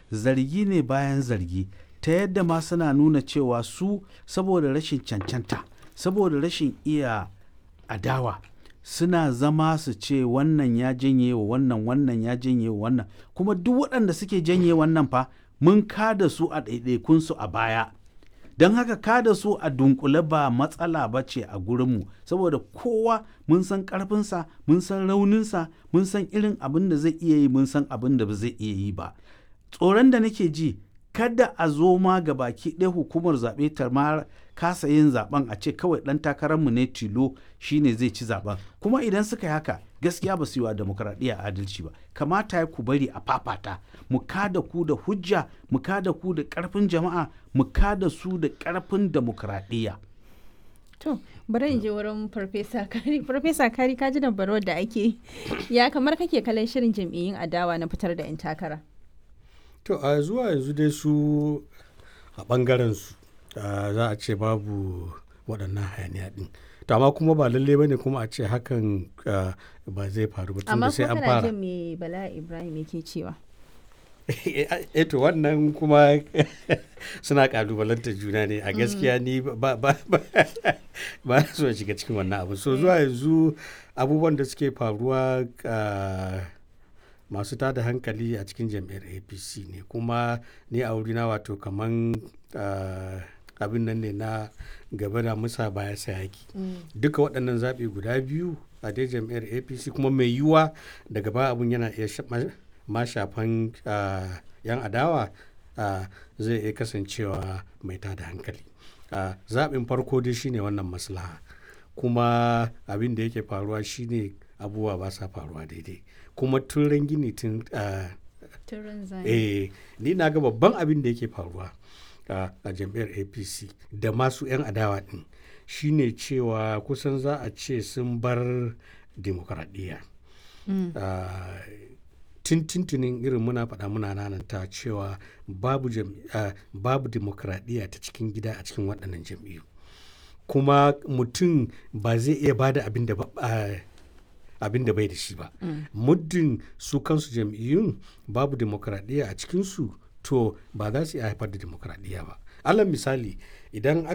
zargi ne bayan zargi ta yadda ma suna nuna cewa su saboda rashin cancanta saboda rashin iya adawa suna zama su ce wannan ya janye wa wannan wannan ya janye wa wannan kuma duk waɗanda suke janye wannan fa mun kada su a ɗaiɗaikunsu a baya don haka kada su a dunkule ba matsala ba ce a gurinmu saboda kowa mun san ƙarfinsa mun san rauninsa mun san irin abin da zai iya yi mun san abin da ba zai iya yi ba tsoron da nake ji kada a zo ma ga baki ɗaya hukumar zaɓe ta ma kasa yin zaɓen a ce kawai ɗan takararmu ne tilo shine zai ci zaɓen kuma idan suka yi haka gaskiya ba su yi wa demokradiyya adalci ba kamata ya ku bari a fafata mu kada ku da hujja mu kada ku da ƙarfin jama'a mu kada su da ƙarfin demokradiyya To, bari in je wurin Farfesa Kari. Farfesa Kari ka ji dabarwar da ake ya kamar kake kallon shirin jam'iyyun adawa na fitar da 'yan takara. to a zuwa yanzu dai su a ɓangaren su za a ce babu waɗannan hayaniya ɗin to amma kuma ba lalle bane kuma a ce hakan ba zai faru ba Amma tunda sai kuma an kana fara jin me Bala Ibrahim yake cewa. eh to wannan kuma suna kalubalantar juna ne a gaskiya ni ba ba ba ba na so in shiga cikin wannan abu so zuwa yanzu abubuwan da suke faruwa ah, masu tada hankali a cikin jam'iyyar apc ne kuma ni a wurina wato kaman ah, abin nan ne na gaba da musa baya sayaki duka waɗannan zaɓe guda biyu a dai jam'iyyar apc kuma mai yiwuwa daga ba abun yana iya sha- ma- ma shafan ah, yan adawa ah, zai iya kasancewa mai tada hankali Ah, zaɓin farko dai shine wannan maslaha kuma abin da yake faruwa shine abubuwa ba sa faruwa daidai kuma tun gini tun ah, Turin zai. eh ni na ga babban abin da yake faruwa a a jam'iyyar apc da masu 'yan adawa din shine cewa kusan za a ce sun bar demokradiyya Ah, tun tuntunin irin muna faɗa muna nananta cewa babu jam- ah, babu demokradiyya ta cikin gida a cikin waɗannan jam'iyyu kuma mutum ba zai iya bada abin da ba ah, abin da bai da shi ba muddin su kansu jam'iyyun babu demokradiyya a cikinsu to ba za su iya haifar da demokradiyya ba alal misali idan